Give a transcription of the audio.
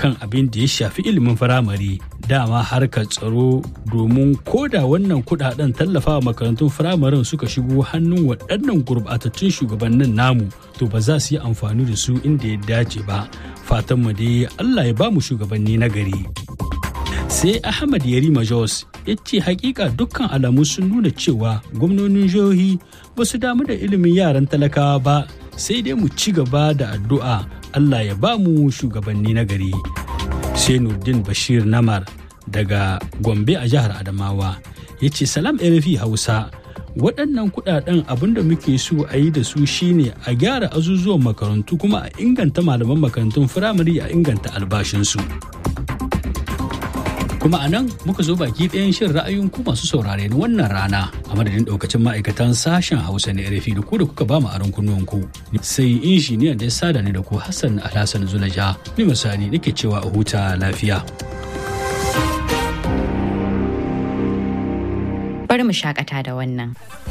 kan abin da ya shafi ilimin firamare dama harkar tsaro domin koda wannan kudaden tallafawa makarantun firamaren suka shigo hannun waɗannan gurbatattun shugabannin namu to ba za su yi amfani da su inda ya dace ba fatanmu dai allah ya ba mu shugabanni na gari sai ahmad yarima jos ya ce hakika dukkan alamu sun nuna cewa gwamnonin jihohi ba su damu da ilimin yaran talakawa ba sai dai mu ci gaba da addu'a allah ya ba mu shugabanni na gari sai nurdin bashir namar daga gombe a jihar adamawa ya ce salam rfi hausa waɗannan kuɗaɗen abinda muke so a yi da su shine a gyara azuzuwan makarantu kuma a inganta malaman makarantun firamare a inganta albashinsu kuma a nan muka zo baki ɗayan shin ra'ayin ku masu saurare na wannan rana a madadin ɗaukacin ma'aikatan sashen hausa na rfi da ku da kuka ba mu aron kunnuwan ku sai injiniyan da ya sada ni da ku hassan alhassan zulaja ni misali nake cewa a huta lafiya bari mu shakata da wannan